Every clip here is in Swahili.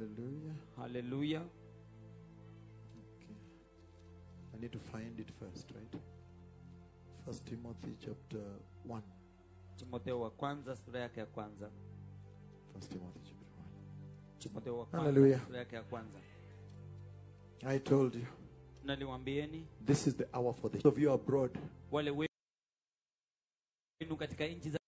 Hallelujah. haleluya Okay. I need to find it first, right? First Timothy chapter 1. timotheo wa kwanza sura yake ya kwanza First Timothy chapter timotheo wa Hallelujah. kwanza sura yake ya kwanza 1. I told you, naliwambieni this is the hour for the of you abroad. wale wenu katika nchi za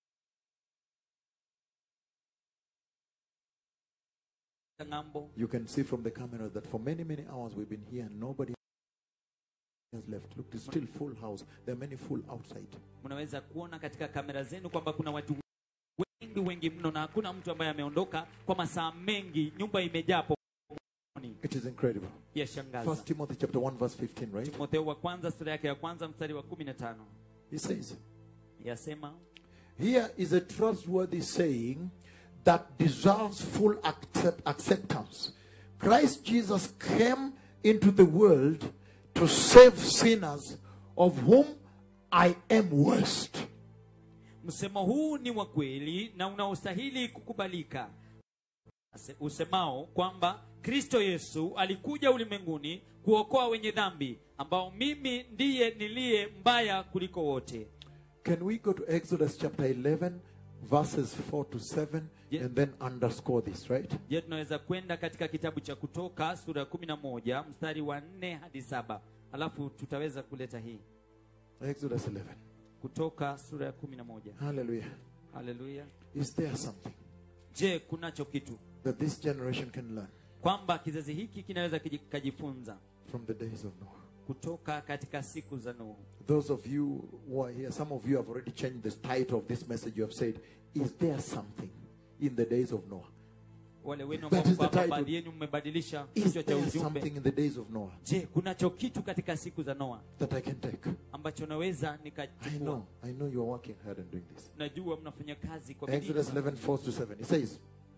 ng'ambo You can see from the camera that for many, many hours we've been here and nobody has left. Look, it's still full house. There are many full outside. mnaweza kuona katika kamera zenu kwamba kuna watu wengi wengi mno na hakuna mtu ambaye ameondoka kwa masaa mengi nyumba imejaa pomoni It is incredible. yashangaza First Timothy chapter 1 verse 15, right? timotheo wa kwanza sura yake ya kwanza mstari wa kumi na tano He says, yasema Here is a trustworthy saying that deserves full accept- acceptance. Christ Jesus came into the world to save sinners, of whom I am worst. msemo huu ni wa kweli na unaostahili kukubalika Ase- usemao kwamba kristo yesu alikuja ulimwenguni kuokoa wenye dhambi ambao mimi ndiye niliye mbaya kuliko wote Can we go to Exodus chapter 11, verses 4 to 7, Yeah. and then underscore this, right? je tunaweza kwenda katika kitabu cha kutoka sura ya kumi na moja mstari wa nne hadi saba alafu tutaweza kuleta hii Exodus 11. kutoka sura ya kumi na moja Hallelujah. haleluya Is there something je kunacho kitu that this generation can learn kwamba kizazi hiki kinaweza kiji- kikajifunza from the days of Noah? kutoka katika siku za nuhu Those of you who are here, some of you have already changed the title of this message. You have said, Is there something in the days of Noah? wale wenu That ambao is the kwamba title. baadhi yenu mmebadilisha Is kichwa cha there ujumbe something in the days of Noah je kunacho kitu katika siku za noa that I can take? ambacho naweza I nikachukua know, I know you are working hard and doing this. najua mnafanya kazi kwa bidii Exodus 11, 4 to 7. It says,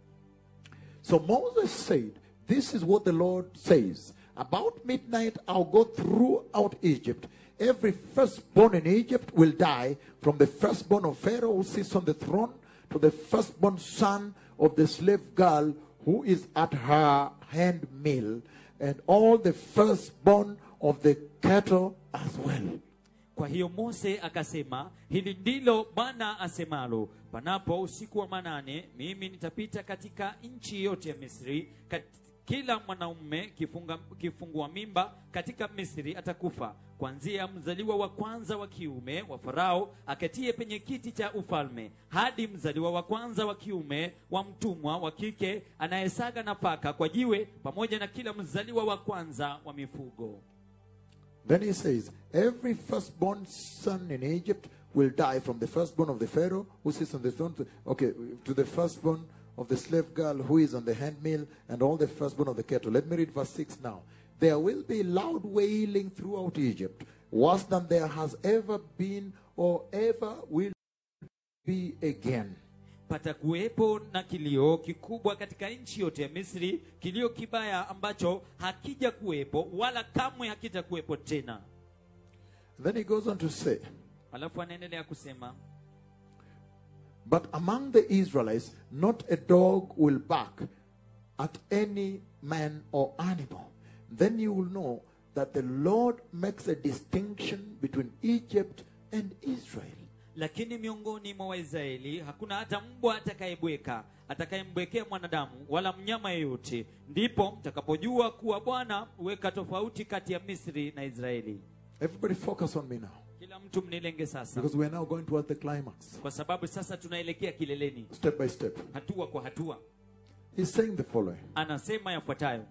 So Moses said, This is what the Lord says. About midnight, I'll go throughout Egypt. Every firstborn in Egypt will die, from the firstborn of Pharaoh who sits on the throne to the firstborn son of the slave girl who is at her handmill, and all the firstborn of the cattle as well. kwa hiyo mose akasema hili ndilo bwana asemalo panapo usiku wa manane mimi nitapita katika nchi yote ya misri kat, kila mwanaume kifunga, kifungua mimba katika misri atakufa kuanzia mzaliwa wa kwanza wa kiume wa farao aketie penye kiti cha ufalme hadi mzaliwa wa kwanza wa kiume wa mtumwa wa kike anayesaga nafaka kwa jiwe pamoja na kila mzaliwa wa kwanza wa mifugo Then he says, Every firstborn son in Egypt will die from the firstborn of the Pharaoh who sits on the throne, to, okay, to the firstborn of the slave girl who is on the handmill, and all the firstborn of the cattle. Let me read verse 6 now. There will be loud wailing throughout Egypt, worse than there has ever been or ever will be again. patakuwepo na kilio kikubwa katika nchi yote ya misri kilio kibaya ambacho hakija kuwepo wala kamwe hakitakuwepo tena Then he goes on to say, alafu anaendelea kusema But among the Israelites, not a dog will bark at any man or animal. Then you will know that the Lord makes a distinction between Egypt and Israel. lakini miongoni mwa waisraeli hakuna hata mbwa atakayebweka atakayembwekea mwanadamu wala mnyama yeyote ndipo mtakapojua kuwa bwana huweka tofauti kati ya misri na israeli Everybody focus on me now. kila mtu mnilenge sasa Because we are now going towards the climax. kwa sababu sasa tunaelekea kileleni Step by step. hatua kwa hatua He's saying the following. anasema yafuatayo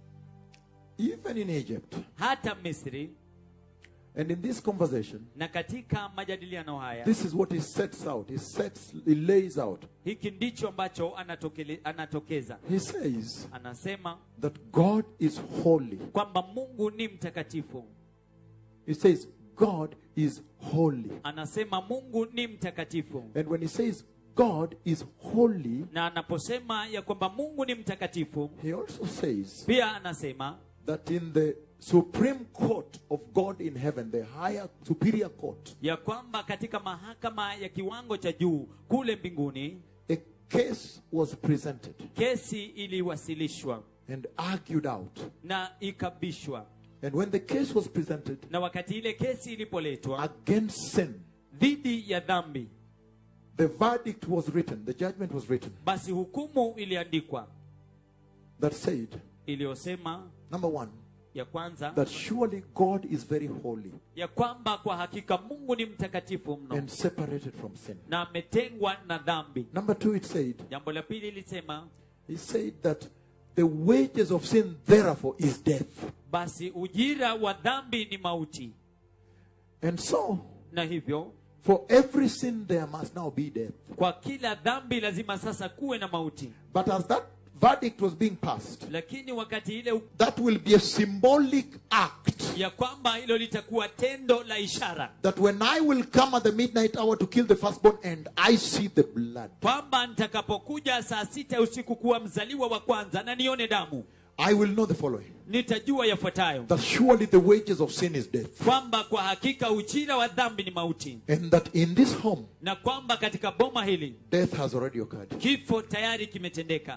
Even in Egypt, hata misri and in this conversation, na katika majadiliano haya this is what he sets out. He sets, he lays out. hiki ndicho ambacho anatokele, anatokeza He says anasema that God is holy. kwamba mungu ni mtakatifu He says God is holy. anasema mungu ni mtakatifu And when he says God is holy, na anaposema ya kwamba mungu ni mtakatifu he also says pia anasema that in the supreme court of God in heaven, the higher superior court, ya kwamba katika mahakama ya kiwango cha juu kule mbinguni a case was presented kesi iliwasilishwa and argued out. na ikabishwa And when the case was presented na wakati ile kesi ilipoletwa against sin, dhidi ya dhambi the verdict was written, the judgment was written basi hukumu iliandikwa that said, iliyosema number one, ya kwanza that surely God is very holy ya kwamba kwa hakika mungu ni mtakatifu mno and separated from sin. na ametengwa na dhambi Number two, it said, jambo la pili ilisema He said that the wages of sin, therefore, is death. basi ujira wa dhambi ni mauti And so, na hivyo for every sin, there must now be death. kwa kila dhambi lazima sasa kuwe na mauti But as that verdict was being passed, lakini wakati ile that will be a symbolic act ya kwamba hilo litakuwa tendo la ishara that when I will come at the midnight hour to kill the firstborn and I see the blood, kwamba nitakapokuja saa sita usiku kuwa mzaliwa wa kwanza na nione damu I will know the following nitajua yafuatayo that surely the wages of sin is death. kwamba kwa hakika ujira wa dhambi ni mauti And that in this home, na kwamba katika boma hili death has already occurred. kifo tayari kimetendeka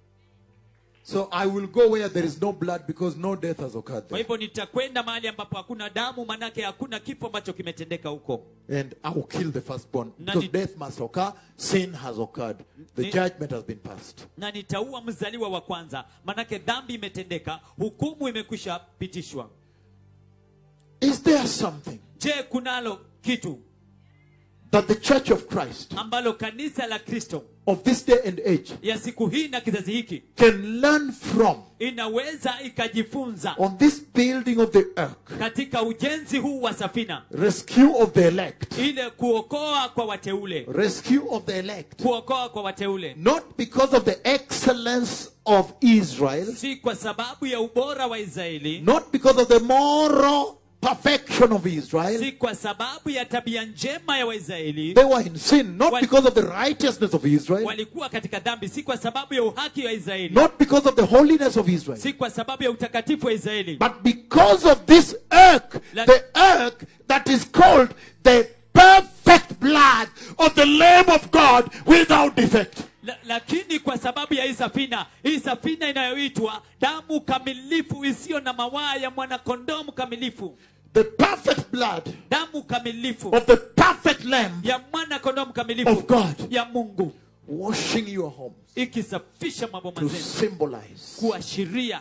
So I will go where there is no blood because no death has occurred kwa there. hivyo nitakwenda mahali ambapo hakuna damu manake hakuna kifo ambacho kimetendeka huko And I will kill the firstborn Na because ni- death must occur. Sin has occurred. The Ni- judgment has been passed. na nitaua mzaliwa wa kwanza manake dhambi imetendeka hukumu imekwisha pitishwa Is there something je kunalo kitu that the church of Christ ambalo kanisa la kristo of this day and age ya siku hii na kizazi hiki can learn from inaweza ikajifunza on this building of the ark? katika ujenzi huu wa safina Rescue of the elect. ile kuokoa kwa wateule Rescue of the elect. kuokoa kwa wateule Not because of the excellence of Israel, si kwa sababu ya ubora wa israeli not because of the moral perfection of Israel. si kwa sababu ya tabia njema ya waisraeli They were in sin, not Wal- because of the righteousness of Israel, walikuwa katika dhambi si kwa sababu ya uhaki wa israeli not because of the holiness of Israel. si kwa sababu ya utakatifu wa israeli But because of this ark, La- the ark that is called the perfect blood of the Lamb of God without defect. La, lakini kwa sababu ya hii safina hii safina inayoitwa damu kamilifu isiyo na mawaa ya mwanakondoo mkamilifu The perfect blood damu kamilifu of the perfect Lamb ya mwanakondoo mkamilifu of God ya mungu washing your homes ikisafisha maboma to zenu symbolize. kuashiria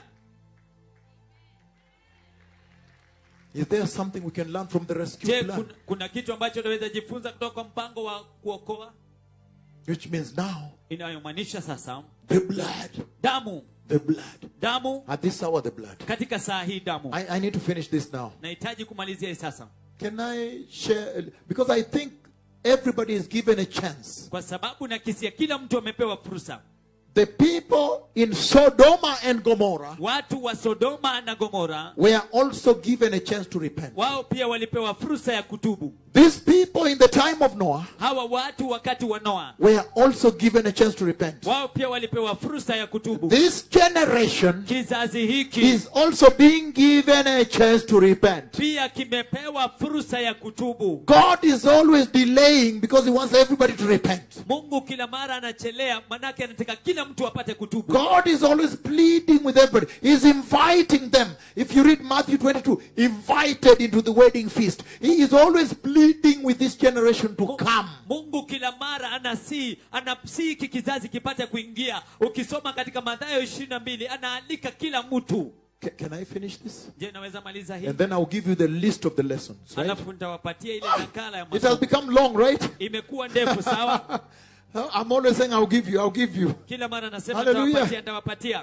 Is there something we can learn from the rescue je plan? kuna, kuna kitu ambacho unaweza jifunza kutoka kwa mpango wa kuokoa Which means now inayomaanisha sasa the blood, damu the blood. damu At this hour, the blood. katika saa hii damu I, I need to finish this now. nahitaji kumalizia hii sasa Can I share? Because I think everybody is given a chance. kwa sababu nakisia kila mtu amepewa fursa The people in Sodoma and Gomorrah watu wa sodoma na gomora were also given a chance to repent. wao pia walipewa fursa ya kutubu These people in the time of Noah hawa watu wakati wa noa were also given a chance to repent. wao pia walipewa fursa ya kutubu This generation kizazi hiki is also being given a chance to repent. pia kimepewa fursa ya kutubu God is always delaying because He wants everybody to repent. mungu kila mara anachelea manake anataka kila mtu apate kutubu God is always pleading with everybody. He's inviting them. If you read Matthew 22, invited into the wedding feast. He is always pleading with this generation to come. mungu kila mara anasii anasii hiki kizazi kipate kuingia ukisoma katika madhayo ishirini na mbili anaalika kila mtu Ca- Can I finish this? je naweza maliza hii And then I'll give you the list of the lessons. Right? alafu nitawapatia ile nakala ya It has masomo become long, right? imekuwa ndefu sawa I'm always saying, I'll give you, I'll give you. kila mara nasema Hallelujah. nitawapatia nitawapatia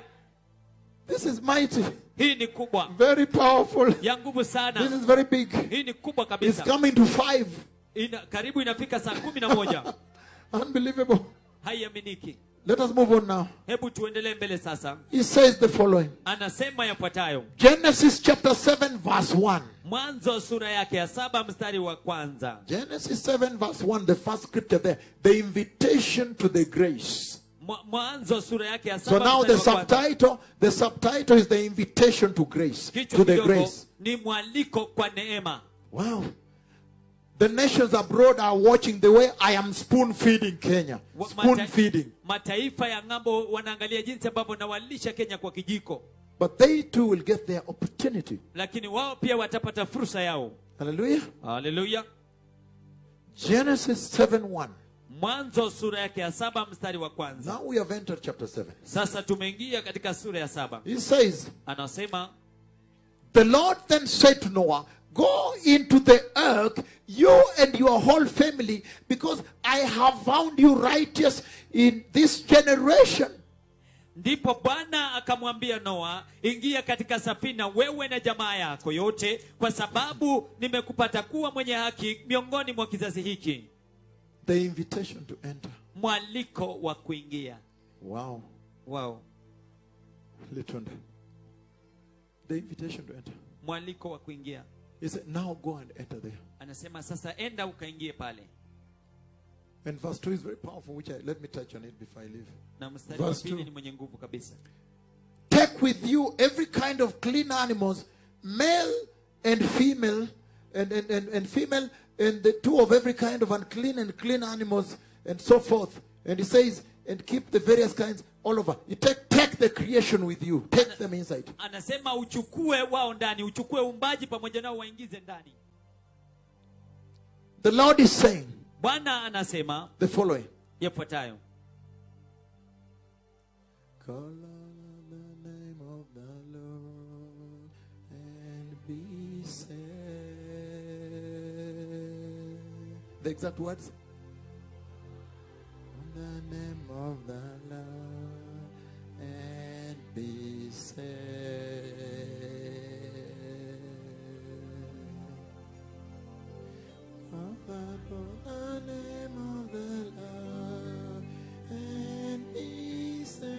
This is mighty, hii ni kubwa very powerful. ya nguvu This sana is very big. hii ni kubwa It's kabisa coming to five. Ina, karibu inafika saa kumi na moja Unbelievable. haiaminiki Let us move on now. hebu tuendelee mbele sasa He says the following anasema yafuatayo Genesis chapter 7, verse 1. mwanzo sura yake ya saba mstari wa kwanza Genesis 7, verse 1, the first scripture there, the invitation to the grace. Mwa- mwanzo sura yake ya So saba now the mstari wa kwanza. subtitle, the subtitle is the invitation to grace, kichwa to the kidogo grace. ni mwaliko kwa neema Wow. The nations abroad are watching the way I am spoon feeding Kenya. Wa- Spoon mata- feeding. mataifa ya ng'ambo wanaangalia jinsi ambavyo nawalisha kenya kwa kijiko But they too will get their opportunity. lakini wao pia watapata fursa yao Hallelujah. haleluya Genesis 7 1. mwanzo sura yake ya saba mstari wa kwanza Now we have entered chapter 7. sasa tumeingia katika sura ya saba He says, anasema The Lord then said to Noah, Go into the ark, you and your whole family, because I have found you righteous in this generation. ndipo bwana akamwambia noa ingia katika safina wewe na jamaa yako yote kwa sababu nimekupata kuwa mwenye haki miongoni mwa kizazi hiki The invitation to enter. mwaliko wa kuingia Wow. wow. Listen. The invitation to enter. mwaliko wa kuingia He said, Now go and enter there. anasema sasa enda ukaingie pale And verse 2 is very powerful, which I, let me touch on it before I leave. na mstari wa Verse pili two. ni mwenye nguvu kabisa Take with you every kind of clean animals, male and female, and, and, and, and female, and the two of every kind of unclean and clean animals, and so forth. And he says, and keep the various kinds all over. You take, take the creation with you, take them inside. anasema uchukue wao ndani uchukue umbaji pamoja nao waingize ndani The Lord is saying bwana anasema the following yafuatayo Call on the name of the Lord and be saved. The exact words. On the name of the Lord and be saved. Call upon the name of the Lord and be saved.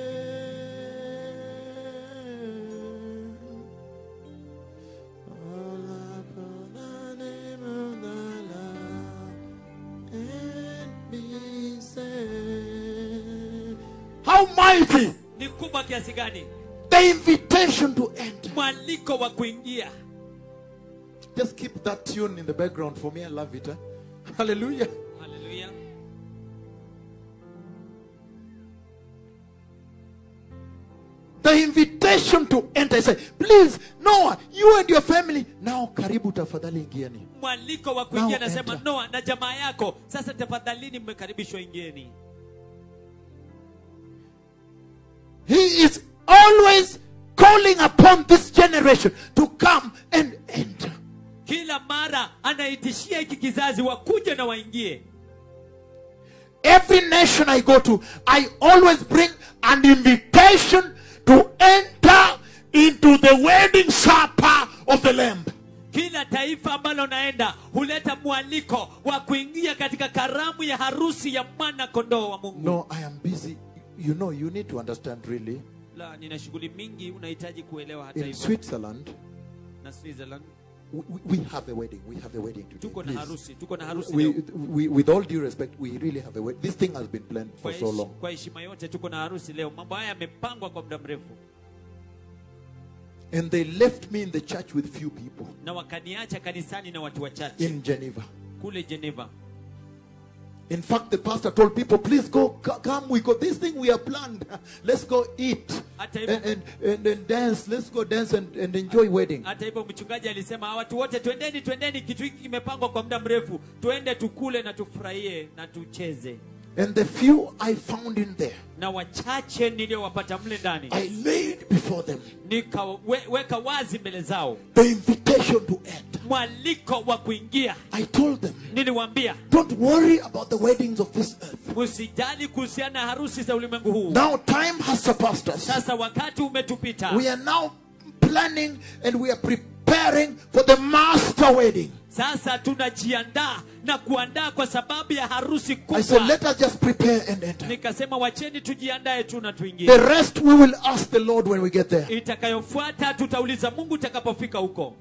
Call upon the name of the Lord and be saved. How mighty ni kubwa kiasi gani the invitation to enter. mwaliko wa kuingia Just keep that tune in the background for me. I love it. eh? Hallelujah. haleluya The invitation to enter. I say, please, Noah, you and your family. Now, karibu tafadhali ingieni. mwaliko wa kuingia Now nasema enter. noa na jamaa yako sasa tafadhalini mmekaribishwa ingieni He is always calling upon this generation to come and enter. kila mara anaitishia hiki kizazi wakuje na waingie Every nation I go to, I always bring an invitation to enter into the wedding supper of the Lamb. kila taifa ambalo naenda huleta mwaliko wa kuingia katika karamu ya harusi ya mwana kondoo wa mungu No, I am busy. You know, you need to understand really. la nina shughuli mingi unahitaji kuelewa hata In hivyo Switzerland, na switzerland we, we have a wedding. We have a wedding today. tuko na please. harusi tuko na harusi We, leo we, with all due respect, we really have a wedding. This thing has been planned for kwa so heshi- long. kwa heshima yote tuko na harusi leo mambo haya yamepangwa kwa muda mrefu And they left me in the church with few people na wakaniacha kanisani na watu wachache in Geneva. kule geneva In fact, the pastor told people, please go, c- come, we got this thing we have planned. Let's go eat Hata and, hivyo- and, and, and dance. Let's go dance and, and enjoy wedding. hata hivyo mchungaji alisema watu wote twendeni twendeni kitu hiki kimepangwa kwa muda mrefu twende tukule na tufurahie na tucheze And the few I found in there, na wachache niliyowapata mle ndani I laid before them nikaweka wazi mbele zao the invitation to enter. mwaliko wa kuingia I told them, niliwaambia don't worry about the weddings of this earth. msijali kuhusiana na harusi za ulimwengu huu Now time has surpassed us. sasa wakati umetupita We are now planning and we are preparing for the master wedding. sasa tunajiandaa na kuandaa kwa sababu ya harusi I said, kubwa let us just prepare and enter. nikasema wacheni tujiandae tu na tuingie The rest we will ask the Lord when we get there. itakayofuata tutauliza mungu utakapofika huko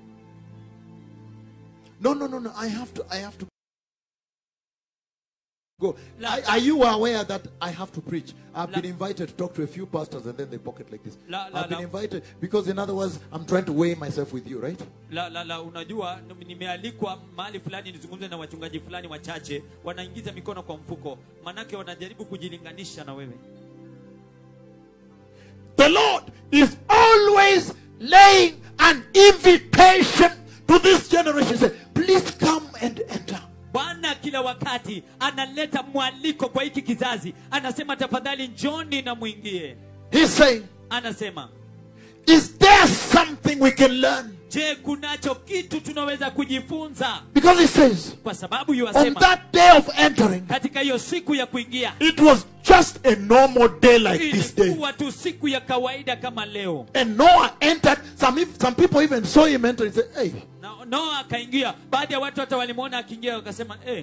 No, no, no, no. I have to, I have to Go. La- Are, are you aware that I have to preach? I've La- been invited to talk to a few pastors and then they pocket like this. La- la- I've been la- invited because, in other words, I'm trying to weigh myself with you, right? la, la, la unajua nimealikwa mahali fulani nizungumze na wachungaji fulani wachache wanaingiza mikono kwa mfuko manake wanajaribu kujilinganisha na wewe The Lord is always laying an invitation to this generation. Say, please come and enter. bwana kila wakati analeta mwaliko kwa hiki kizazi anasema tafadhali njoni na mwingie He's saying, anasema is there something we can learn? je kunacho kitu tunaweza kujifunza Because he says, kwa sababu on yuwasema that day of entering, katika hiyo siku ya kuingia it was just a normal day like this day. ilikuwa tu siku ya kawaida kama leo And Noah entered. Some, ev- some people even saw him enter and said, Hey, na noa akaingia baadhi ya watu hata walimwona akiingia wakasema eh,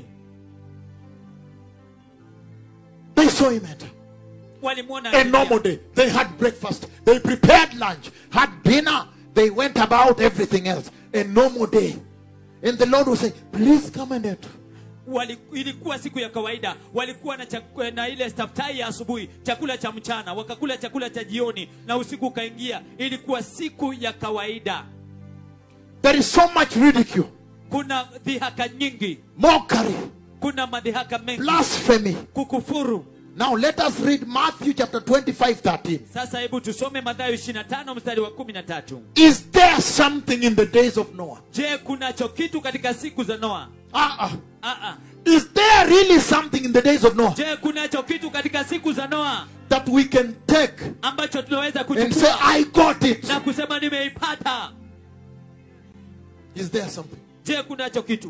they saw him enter. walimwona A akiingia. normal day. They had breakfast. They prepared lunch, had dinner. They went about everything else. A normal day. And the Lord was saying, Please come and enter. Wali, ilikuwa siku ya kawaida walikuwa na, chaku, na ile staftai ya asubuhi chakula cha mchana wakakula chakula cha jioni na usiku ukaingia ilikuwa siku ya kawaida There is so much ridicule, kuna dhihaka nyingi mockery, kuna madhihaka mengi blasphemy. kukufuru Now let us read Matthew chapter 25 13. sasa hebu tusome mathayo 25 mstari wa 13 Is there something in the days of Noah? je kunacho kitu katika siku za noa Uh-uh. Aa. Is there really something in the days of Noah je kunacho kitu katika siku za noa that we can take ambacho tunaweza and say, kuchukua I got it? na kusema nimeipata Is there something? je kunacho kitu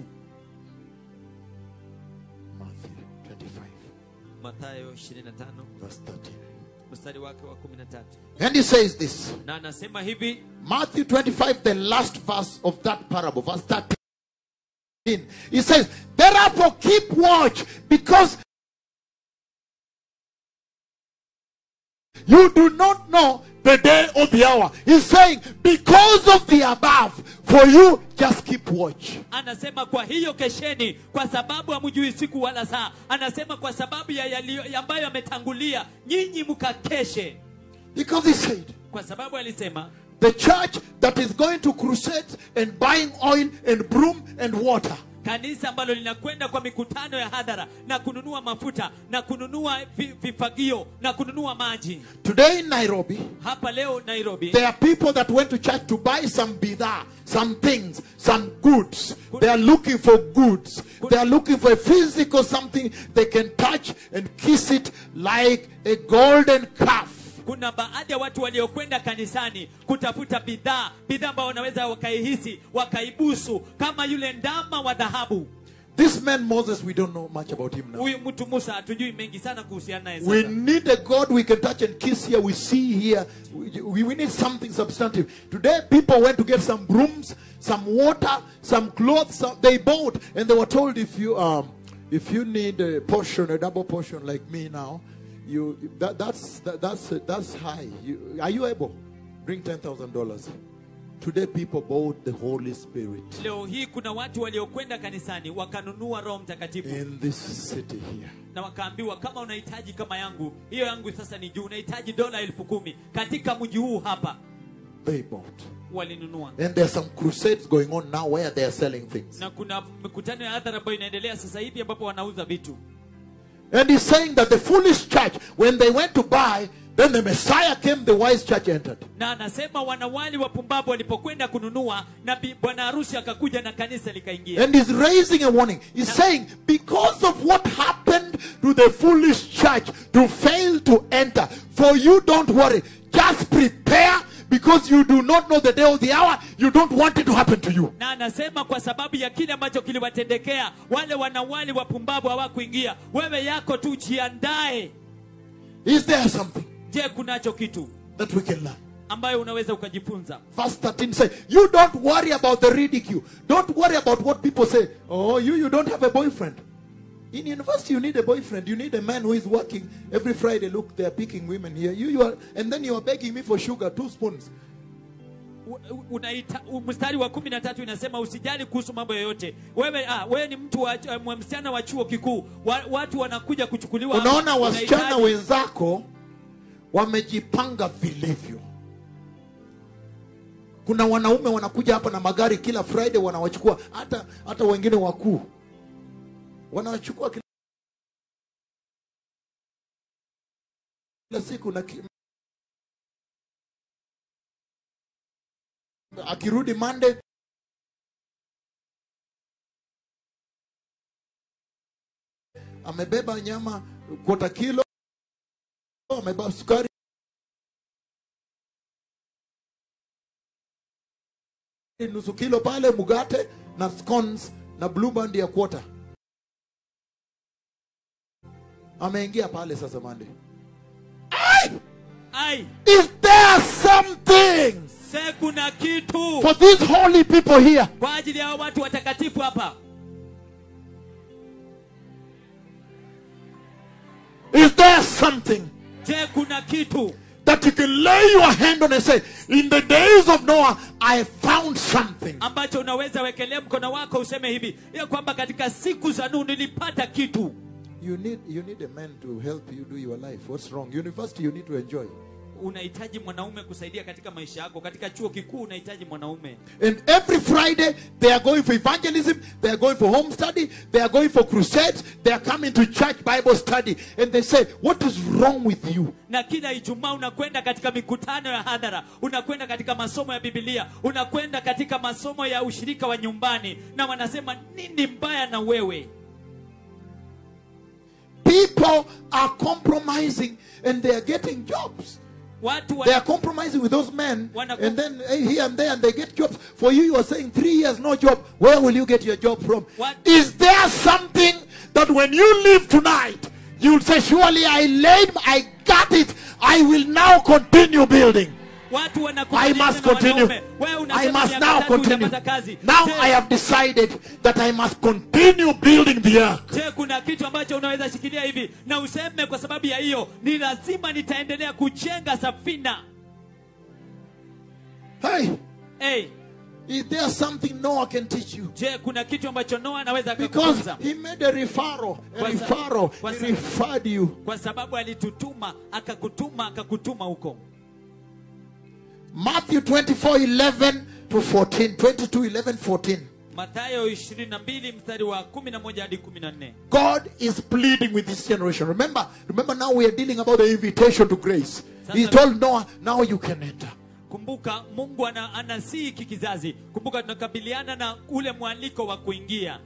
Matthew 25, mathayo 25 verse 13. mstari wake wa 13 And he says this na anasema hivi Matthew 25, the last verse of that parable, verse 13. He says, Therefore keep watch because you do not know the day or the hour. He's saying, Because of the above, for you just keep watch. anasema kwa hiyo kesheni kwa sababu hamjui siku wala saa anasema kwa sababu ya yaliyo ya ambayo yametangulia nyinyi mkakeshe Because he said, kwa sababu alisema The church that is going to crusades and buying oil and broom and water. kanisa ambalo linakwenda kwa mikutano ya hadhara na kununua mafuta na kununua vi- vifagio na kununua maji Today in Nairobi, hapa leo nairobi There are people that went to church to buy some bidar, some things, some goods. They are looking for goods. They are looking for a physical something they can touch and kiss it like a golden calf. kuna baadhi ya watu waliokwenda kanisani kutafuta bidhaa bidhaa ambao wanaweza wakaihisi wakaibusu kama yule ndama wa dhahabu This man Moses, we don't know much about him now. huyu mtu musa hatujui mengi sana kuhusiana naye We sasa need a God we can touch and kiss here. We see here. We, we need something substantive. Today, people went to get some brooms, some water, some clothes. Some, they bought, and they were told if you um, if you need a portion, a double portion like me now, you that, that's that, that's that's high. You, are you able? Bring ten thousand dollars. Today, people bought the Holy Spirit leo hii kuna watu waliokwenda kanisani wakanunua roho mtakatifu in this city here. na wakaambiwa kama unahitaji kama yangu hiyo yangu sasa ni juu unahitaji dola elfu kumi katika mji huu hapa They bought, walinunua and there are some crusades going on now where they are selling things. na kuna mikutano ya hadhara ambayo inaendelea sasa hivi ambapo wanauza vitu And he's saying that the foolish church, when they went to buy, then the Messiah came, the wise church entered. na anasema wanawali wapumbavu walipokwenda kununua na bi- bwana harusi akakuja na kanisa likaingia And he's raising a warning. He's saying, because of what happened to the foolish church to fail to enter, for you don't worry. Just prepare because you do not know the day or the hour. You don't want it to happen to you. na anasema kwa sababu ya kile ambacho kiliwatendekea wale wanawali wapumbavu hawakuingia wewe yako tu jiandae Is there something je kunacho kitu that we can learn? ambayo unaweza ukajifunza Verse 13 says, You don't worry about the ridicule. Don't worry about what people say. Oh, you, you don't have a boyfriend. In university, you need a boyfriend. You need a man who is working every Friday. Look, they are picking women here. You, you are, and then you are begging me for sugar, two spoons. u- u- unaita u- mstari wa kumi na tatu inasema usijali kuhusu mambo yoyote wewe ah, wewe ni mtu wa, eh, msichana wa chuo kikuu wa, watu wanakuja kuchukuliwa hapa. unaona wasichana Unahitaji- wenzako wamejipanga vilivyo kuna wanaume wanakuja hapa na magari kila friday wanawachukua hata hata wengine wakuu wanawachukua kila kila siku na ki... akirudi mande amebeba nyama kota kilo amebeba sukari nusu kilo pale mugate na scones na blue band ya kwota ameingia pale sasa mande ai is there something se kuna kitu for these holy people here kwa ajili ya hao watu watakatifu hapa is there something je kuna kitu that you can lay your hand on and say in the days of noah i found something ambacho unaweza wekelea mkono wako useme hivi ya kwamba katika siku za Nuhu nilipata kitu you need you need a man to help you do your life what's wrong university you need to enjoy unahitaji mwanaume kusaidia katika maisha yako katika chuo kikuu unahitaji mwanaume And every Friday, they are going for evangelism, they are going for home study, they are going for crusades, they are coming to church Bible study, and they say, What is wrong with you? na kila ijumaa unakwenda katika mikutano ya hadhara unakwenda katika masomo ya bibilia unakwenda katika masomo ya ushirika wa nyumbani na wanasema nini mbaya na wewe People are compromising and they are getting jobs. watu They wana, are compromising with those men, Wana- and then eh, here and there, and they get jobs. For you, you are saying three years, no job. Where will you get your job from? What- Is there something that when you leave tonight, you'll say, Surely I laid, I got it. I will now continue building. watu I wanakubaliana must na continue. wanaume. Wewe I unasema must miaka now tatu continue. utapata kazi. Now Je, I have decided that I must continue building the earth. je kuna kitu ambacho unaweza shikilia hivi na useme kwa sababu ya hiyo ni lazima nitaendelea kujenga safina Hey, hey, is there something Noah can teach you? je kuna kitu ambacho noa anaweza Because akakufunza he made a referral, a Kwa sa- referral. kwa He sa- referred you. kwa sababu alitutuma akakutuma akakutuma huko Matthew 24 11 to 14. 22 11 14. mathayo 22 mstari wa 11 hadi 14 God is pleading with this generation. Remember, remember now we are dealing about the invitation to grace. He Sasa- told Noah, now you can enter. kumbuka mungu ana, anasii hiki kizazi kumbuka tunakabiliana na ule mwaliko wa kuingia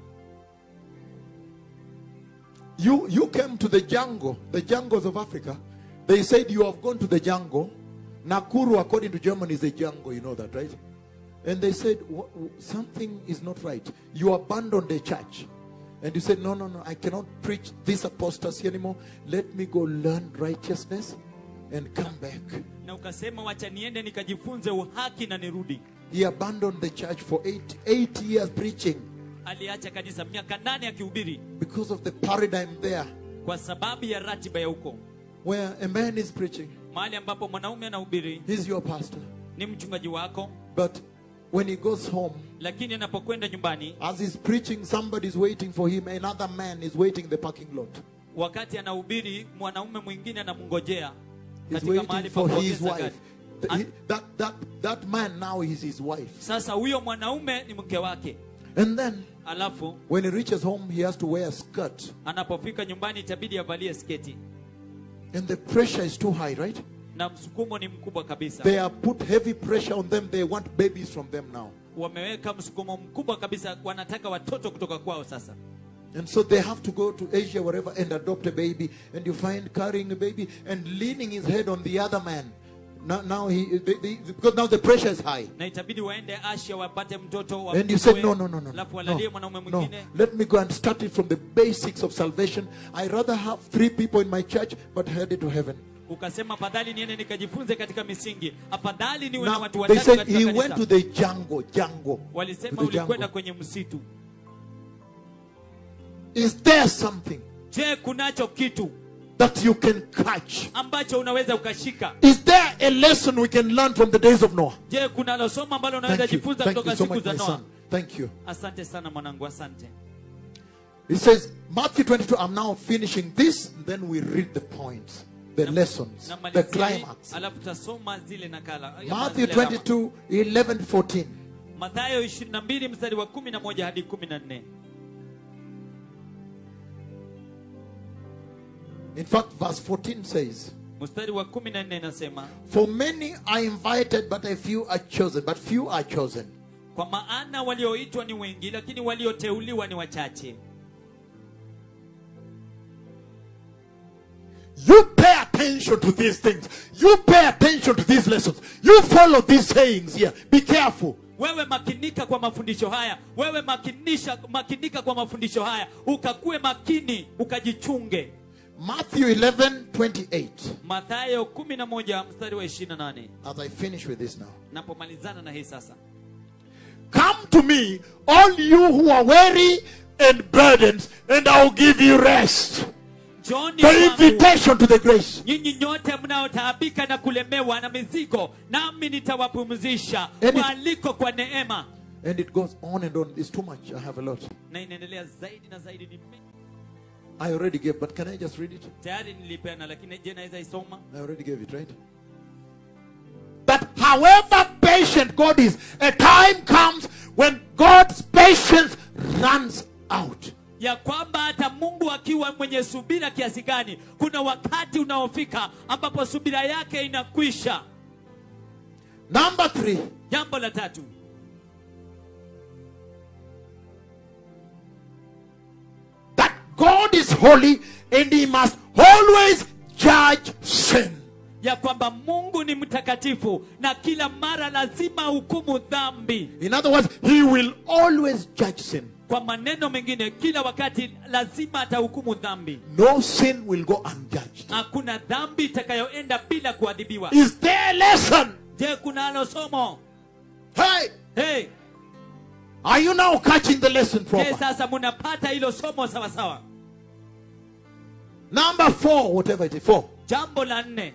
You you came to the jungle, the jungles of Africa. They said you have gone to the jungle. Nakuru, according to Germany, is a jungle. You know that, right? And they said "Wha- wha- something is not right. You abandoned the church, and you said, "No, no, no. I cannot preach this apostasy anymore. Let me go learn righteousness, and come back." na ukasema wacha niende nikajifunze uhaki na nirudi He abandoned the church for eight eight years preaching aliacha kanisa miaka nane akihubiri because of the paradigm there, kwa sababu ya ratiba ya huko where a man is preaching. mahali ambapo mwanaume anahubiri He's your pastor, ni mchungaji wako but when he goes home. lakini anapokwenda nyumbani As he's preaching, somebody's waiting for him. Another man is waiting in the parking lot. wakati anahubiri mwanaume mwingine anamngojea He's katika mahali waiting pa for his kuongeza wife. gari Th- An- he- that, that, that man now is his wife. sasa huyo mwanaume ni mke wake And then, alafu when he reaches home, he has to wear a skirt. anapofika nyumbani itabidi avalie sketi And the pressure is too high, right? na msukumo ni mkubwa kabisa They have put heavy pressure on them. They want babies from them now. wameweka msukumo mkubwa kabisa wanataka watoto kutoka kwao sasa And so they have to go to Asia, wherever, and adopt a baby. And you find carrying a baby and leaning his head on the other man. Now, now he, they, they, because now the pressure is high. na itabidi waende asia wapate mtoto And you said, wamchukue, no, no, no, no. alafu No, walalie mwanaume no. mwingine Let me go and start it from the basics of salvation. I rather have three people in my church, but headed to heaven. ukasema afadhali niende nikajifunze katika misingi afadhali niwe na Now, watu they watatu said katika he kanisa went to the jungle, jungle. To walisema the ulikwenda jungle. kwenye msitu Is there something je kunacho kitu that you can catch. ambacho unaweza ukashika Is there a lesson we can learn from the days of Noah? je kunalo somo ambalo unaweza Thank you. jifunza Thank you kutoka so siku much, za my noa son. Thank you. asante sana mwanangu asante It says, Matthew 22, I'm now finishing this, then we read the points, the lessons, the namalizia hii, climax. alafu tutasoma zile nakala ama Matthew zile alama. 22, 11 to 14. mathayo 22 mstari wa 11 hadi 14 In fact, verse 14 says, mstari wa 14 inasema For many are invited, but a few are chosen. But few are chosen. kwa maana walioitwa ni wengi lakini walioteuliwa ni wachache You pay attention to these things. You pay attention to these lessons. You follow these sayings here. Be careful. wewe makinika kwa mafundisho haya wewe makinisha makinika kwa mafundisho haya ukakuwe makini ukajichunge Matthew 11, 28. mathayo 11 mstari wa 28 As I finish with this now. napomalizana na hii sasa Come to me, all you who are weary and burdened, and I'll give you rest. njoni The kwangu invitation to the grace. nyinyi nyote mnaotaabika na kulemewa na mizigo nami nitawapumzisha And it- mwaliko kwa neema And it goes on and on. It's too much. I have a lot. na inaendelea zaidi na zaidi ni mengi. I already gave, but can I just read it? tayari nilipeana lakini je naweza isoma I already gave it, right? That however patient God is, a time comes when God's patience runs out. ya kwamba hata mungu akiwa mwenye subira kiasi gani kuna wakati unaofika ambapo subira yake inakwisha Number three, jambo la tatu that God is holy and he must always judge sin. ya kwamba mungu ni mtakatifu na kila mara lazima hukumu dhambi In other words, he will always judge sin. kwa maneno mengine kila wakati lazima atahukumu dhambi No sin will go unjudged. hakuna dhambi itakayoenda bila kuadhibiwa Is there a lesson? je kunalo somo Hey, hey, are you now catching the lesson je proper? sasa munapata hilo somo sawasawa Number four, whatever it is, four. jambo la nne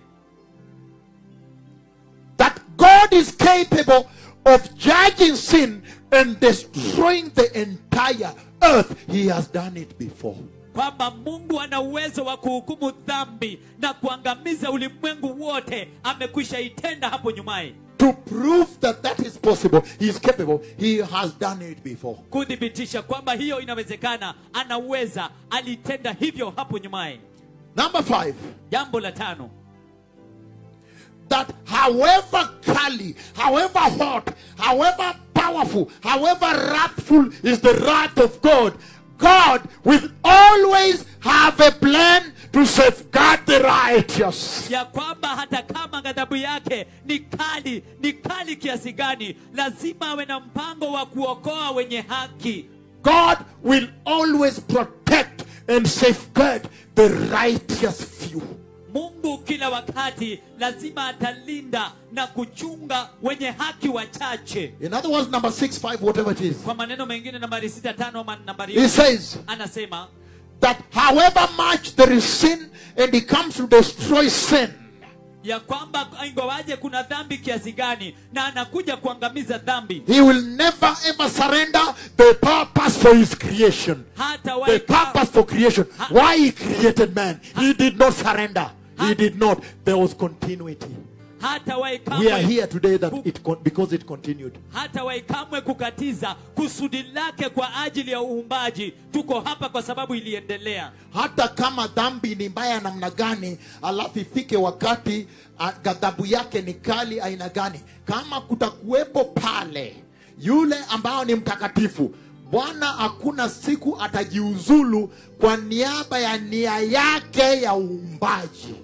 that God is capable of judging sin and destroying the entire earth. He has done it before. kwamba mungu ana uwezo wa kuhukumu dhambi na kuangamiza ulimwengu wote amekwisha itenda hapo nyumaye To prove that that is possible, He is capable. He has done it before. kuthibitisha kwamba hiyo inawezekana anaweza alitenda hivyo hapo nyumaye Number five, jambo la tano that however curly, however hot, however powerful, however wrathful is the wrath of God, God will always have a plan to safeguard the righteous. ya kwamba hata kama ghadhabu yake ni kali ni kali kiasi gani lazima awe na mpango wa kuokoa wenye haki God will always protect and safeguard the righteous few. mungu kila wakati lazima atalinda na kuchunga wenye haki wachache In other words, number six, five, whatever it is. kwa maneno mengine nambari sita tano ama nambari He says anasema that however much there is sin and he comes to destroy sin, ya kwamba ingawaje kuna dhambi kiasi gani na anakuja kuangamiza dhambi he will never ever surrender the purpose for his creation. hata The wahi purpose for creation. Why he created man. He did not surrender. He did not. There was continuity. hata wahi We are kamwe here today that it con- because it continued. hata wahi kamwe kukatiza kusudi lake kwa ajili ya uumbaji tuko hapa kwa sababu iliendelea hata kama dhambi ni mbaya namna gani alafu ifike wakati ah, ghadhabu yake ni kali aina gani kama kutakuwepo pale yule ambao ni mtakatifu bwana hakuna siku atajiuzulu kwa niaba ya nia yake ya uumbaji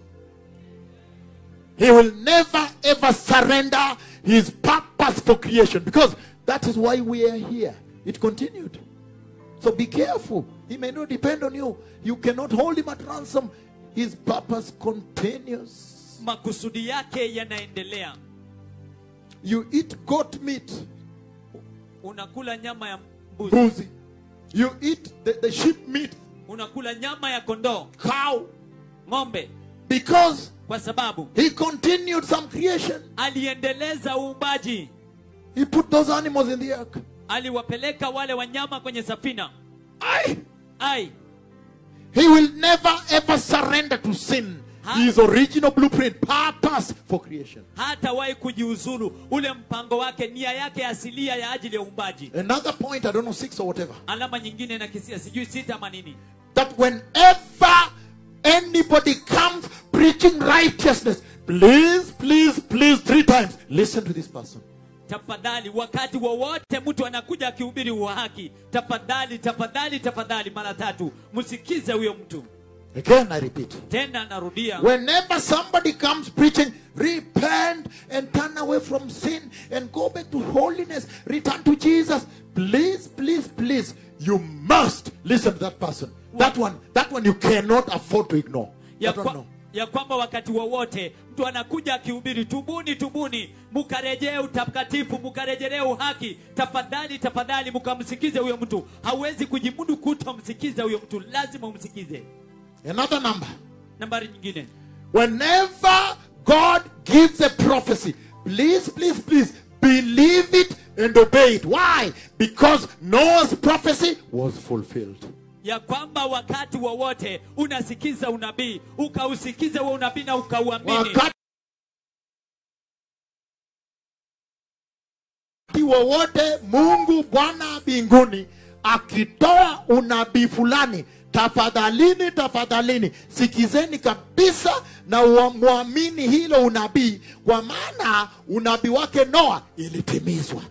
he will never ever surrender his purpose for creation because that is why we are here it continued so be careful. He may not depend on you. You cannot hold him at ransom. His purpose continues. makusudi yake yanaendelea You eat goat meat, unakula nyama ya mbuzi buzi. You eat the, the sheep meat, unakula nyama ya kondoo cow. ng'ombe because kwa sababu he continued some creation. aliendeleza uumbaji He put those animals in the ark. aliwapeleka wale wanyama kwenye safina Aye. ai He will never ever surrender to sin. His original blueprint, purpose for creation. hatawahi kujiuzulu ule mpango wake nia yake asilia ya ajili ya uumbaji Another point, I don't know, six or whatever. alama nyingine na kisia sijui sita ama nini That whenever anybody comes preaching righteousness, please, please, please, three times, listen to this person. tafadhali wakati wowote mtu anakuja akihubiri uhaki tafadhali tafadhali tafadhali mara tatu msikize huyo mtu Again, I repeat. tena narudia Whenever somebody comes preaching, repent and turn away from sin and go back to holiness, return to Jesus. Please, please, please, you must listen to that person. That one, that one you cannot afford to ignore. ya, That one, kwa, no. ya kwamba wakati wowote mtu anakuja akihubiri tubuni tubuni mukarejee utakatifu mukarejelee uhaki tafadhali tafadhali mukamsikize huyo mtu hawezi kujimudu kutomsikiza huyo mtu lazima umsikize Another number. nambari nyingine Whenever God gives a prophecy, please, please, please believe it and obey it. Why? Because Noah's prophecy was fulfilled. ya kwamba wakati wowote unasikiza unabii ukausikize huo unabii na ukauamini wakati wowote mungu bwana mbinguni akitoa unabii fulani tafadhalini tafadhalini sikizeni kabisa na ua- mwamini hilo unabii kwa maana unabii wake noa ilitimizwa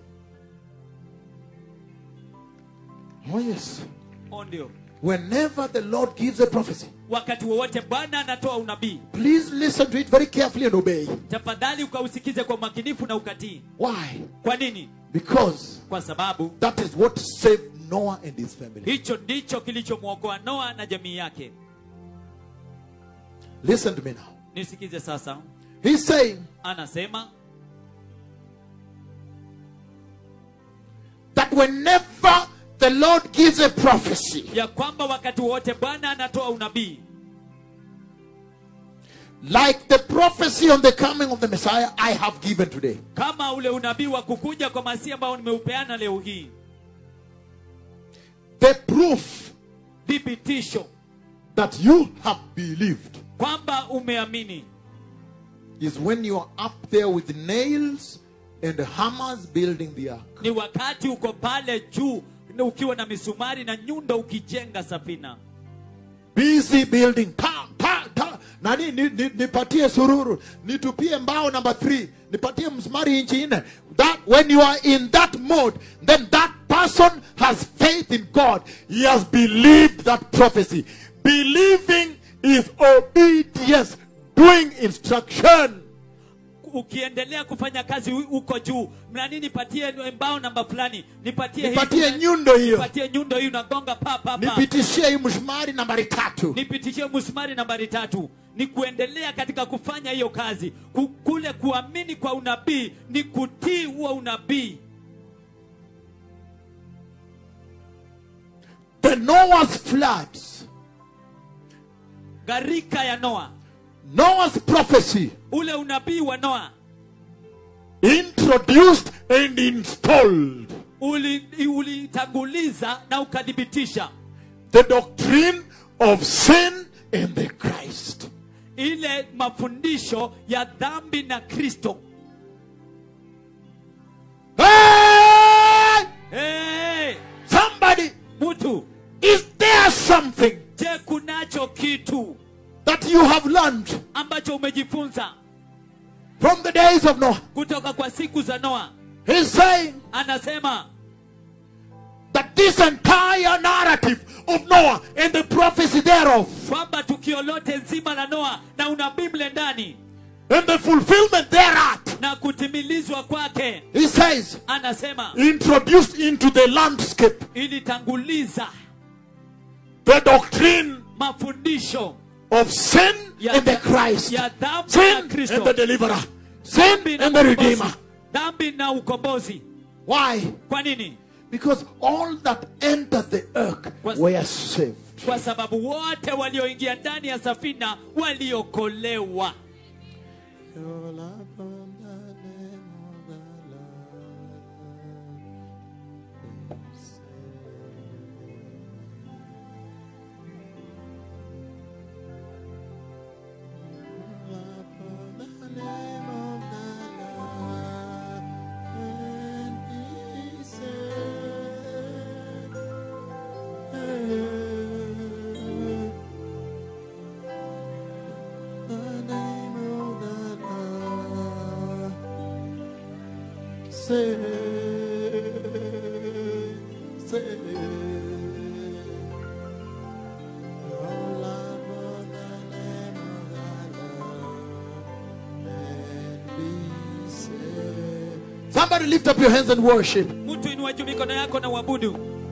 oh yes Oh, ndio whenever the lord gives a prophecy wakati wowote bwana anatoa unabii please listen to it very carefully and obey tafadhali ukausikize kwa umakinifu na ukatii why kwa nini because kwa sababu That is what saved Noah and his family. hicho ndicho kilichomwokoa noa na jamii yake Listen to me now. nisikize sasa He's saying anasema that whenever the Lord gives a prophecy, ya kwamba wakati wowote bwana anatoa unabii like the prophecy on the coming of the Messiah I have given today, kama ule unabii wa kukuja kwa masihi ambao nimeupeana leo hii the proof thibitisho that you have believed kwamba umeamini is when you are up there with nails and hammers building the ark. ni wakati uko pale juu na ukiwa na misumari na nyundo ukijenga safina Busy building. Ta, ta, ta. Nani ni, ni, nipatie sururu, nitupie mbao number 3, nipatie msumari inchi nne. That when you are in that mode, then that person has faith in God. He has believed that prophecy. Believing is obedience, doing instruction. ukiendelea kufanya kazi hu- huko juu nani nipatie mbao namba fulani nipatie hii, Nipatie nyundo hiyo. nipatie nyundo hii unagonga pa pa pa Nipitishie hii msumari nambari tatu. nipitishie msumari nambari tatu ni kuendelea katika kufanya hiyo kazi Ku- kule kuamini kwa unabii ni kutii huo unabii The Noah's floods, gharika ya noa Noah's prophecy ule unabii wa noa introduced and installed uli- ulitanguliza na ukathibitisha the doctrine of sin and the Christ. ile mafundisho ya dhambi na kristo Hey! hey, Somebody, mtu is there something je kunacho kitu that you have learned ambacho umejifunza from the days of Noah? kutoka kwa siku za noa He's saying anasema that this entire narrative of Noah and the prophecy thereof kwamba tukio lote nzima la noa na unabii mle ndani and the fulfillment thereat, na kutimilizwa kwake he says, anasema introduced into the landscape ilitanguliza the doctrine mafundisho of sin ya, and the Christ, ya dhambi na sin and kristo the deliverer, sin Dhambi na and the ukombozi. redeemer. dhambi na ukombozi Why? kwa nini Because all that entered the ark Was- were saved. kwa sababu wote walioingia ndani ya safina waliokolewa Somebody lift up your hands and worship. mtu inua juu mikono yako na uabudu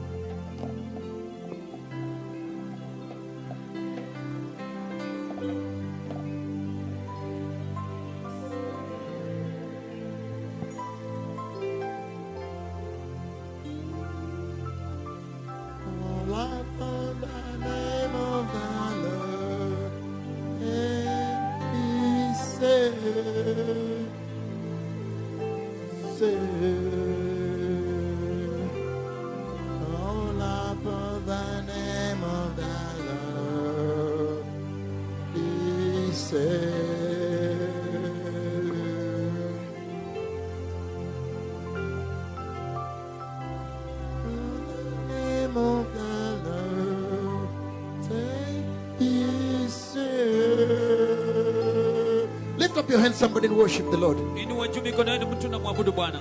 Lift up your hands, somebody, and worship the Lord. inua juu mikono yenu mtu na mwabudu bwana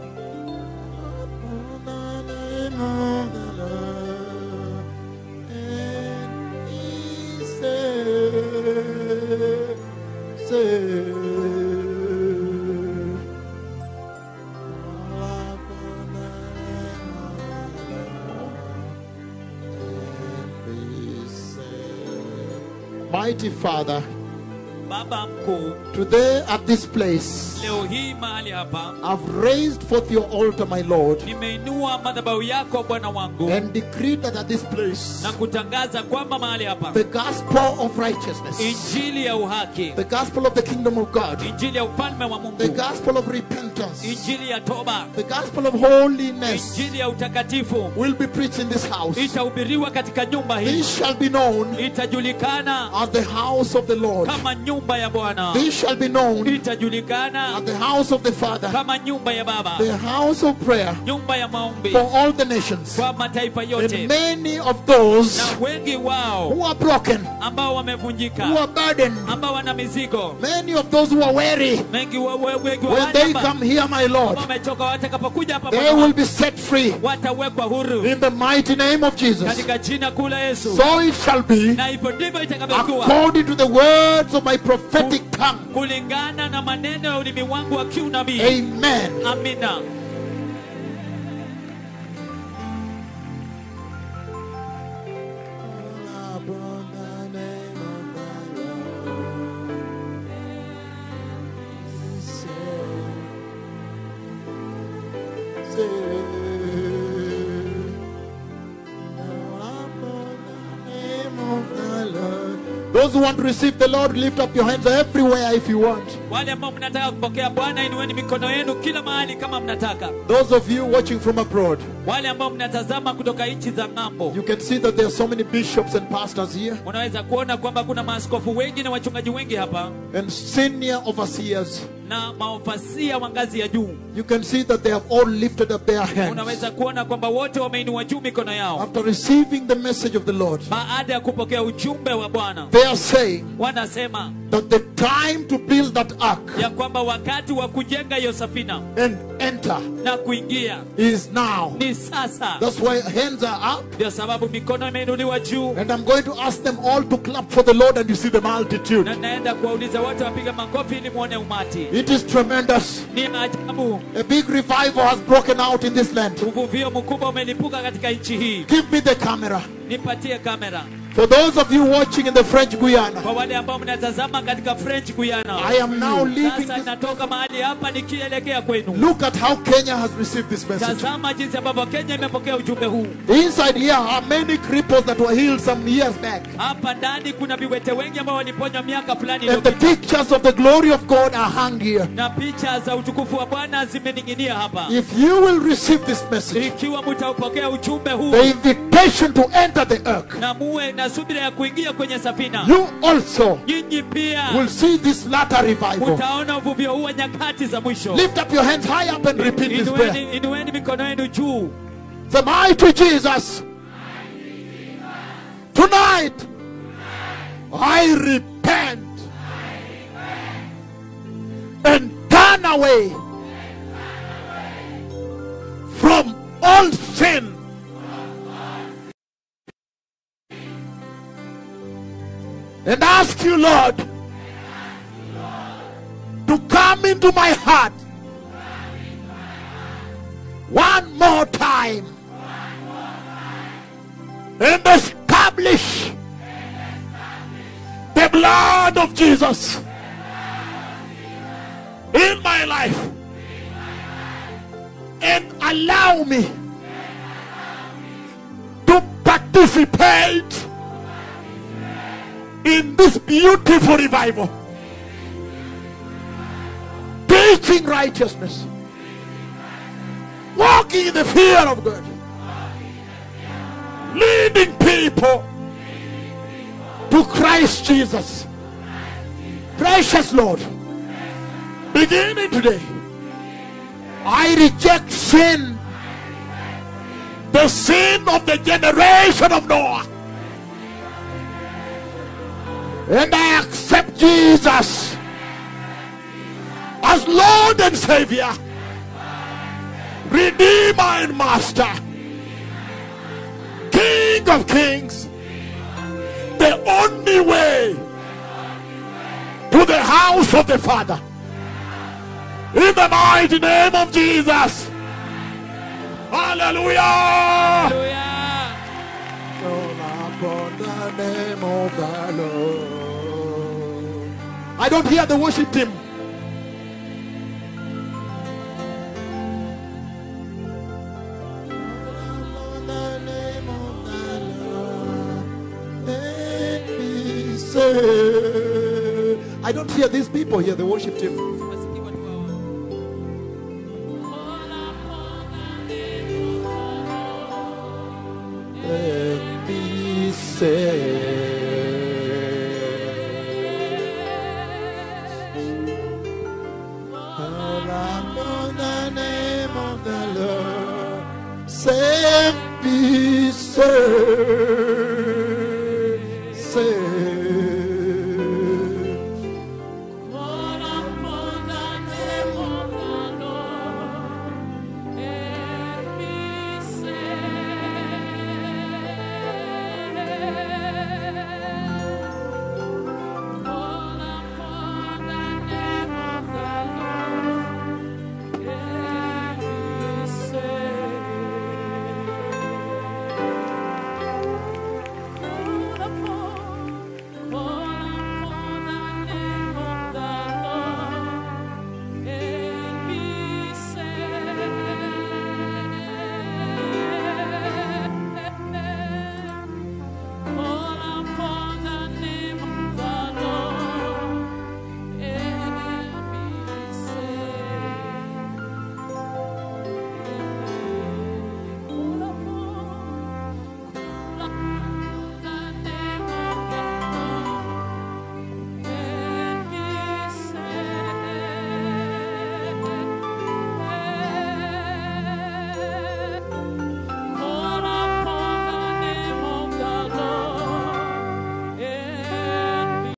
Mighty Father, baba mkuu today at this place, leo hii mahali hapa I've raised forth your altar, my Lord, nimeinua madhabahu yako bwana wangu and decreed that at this place, na kutangaza kwamba mahali hapa the gospel of righteousness, injili ya uhaki the gospel of the kingdom of God, injili ya ufalme wa mungu the gospel of repentance, injili ya toba the gospel of holiness injili ya utakatifu will be preached in this house. itahubiriwa katika nyumba hii This shall be known itajulikana as the house of the Lord. kama nyumba ya bwana This shall be known itajulikana as the house of the Father, kama nyumba ya baba the house of prayer nyumba ya maombi for all the nations. kwa mataifa And yote many of those na wengi wao who are broken, ambao who wamevunjika are burdened, ambao wana mizigo many of those who are weary, wengi wa- wa- wengi wa when they wanyama come here, my Lord, ambao wamechoka watakapokuja hapa they Bwana will wangu, be set free watawekwa huru in the mighty name of Jesus. katika jina kuu la Yesu So it shall be na hivyo ndivyo itakavyokuwa according to the words of my prophetic tongue. kulingana na maneno ya ulimi wangu wa kiunabii Amen. amina Those who want to receive the Lord, lift up your hands everywhere if you want. wale ambao mnataka kupokea bwana inueni mikono yenu kila mahali kama mnataka Those of you watching from abroad, wale ambao mnatazama kutoka nchi za ng'ambo you can see that there are so many bishops and pastors here unaweza kuona kwamba kuna maaskofu wengi na wachungaji wengi hapa and senior overseers. na maofasia wa ngazi ya juu You can see that they have all lifted up their hands unaweza kuona kwamba wote wameinua juu mikono yao after receiving the message of the Lord. baada ya kupokea ujumbe wa bwana They are saying wanasema that the time to build that ark ya kwamba wakati wa kujenga hiyo safina and enter na kuingia is now. ni sasa That's why hands are up. ndio sababu mikono imeinuliwa juu And I'm going to ask them all to clap for the Lord, and you see the multitude. na naenda kuwauliza wote wapiga makofi ili muone umati It is tremendous. ni ajabu A big revival has broken out in this land. uvuvio mkubwa umelipuka katika nchi hii Give me the camera. nipatie kamera For those of you watching in the French Guiana, kwa wale ambao mnatazama katika french guyana I am now leaving sasa this. natoka mahali hapa nikielekea kwenu Look at how Kenya has received this message. tazama jinsi ambavyo kenya imepokea ujumbe huu Inside here are many cripples that were healed some years back. hapa ndani kuna viwete wengi ambao waliponywa miaka fulani And the iliyopita pictures of the glory of God are hung here. na picha za utukufu wa bwana zimening'inia hapa If you will receive this message, ikiwa mtaupokea ujumbe huu the invitation to enter the ark, na muwe na subira ya kuingia kwenye safina you also nyinyi pia will see this latter revival. mtaona uvuvio huu wa nyakati za mwisho Lift up your hands high up and repeat this prayer. inueni, inueni mikono yenu juu The mighty Jesus. Tonight, I repent and turn away from all sin. And ask you, Lord, to come into my heart one more time and establish the blood of Jesus in my life and allow me to participate in this beautiful revival teaching righteousness walking in the fear of God leading people to Christ Jesus. Precious Lord, beginning today, I reject sin, the sin of the generation of Noah, and I accept Jesus as Lord and Savior, Redeemer and Master. King of Kings, the only way to the house of the Father. In the mighty name of Jesus. Hallelujah. Haleluya. Upon the name of the Lord. I don't hear the worship team. Upon the name of the Lord, and be saved. I don't hear these people here, the worship team. Wasikii watu hawa. and be saved. Call upon the name of the Lord, save, be saved.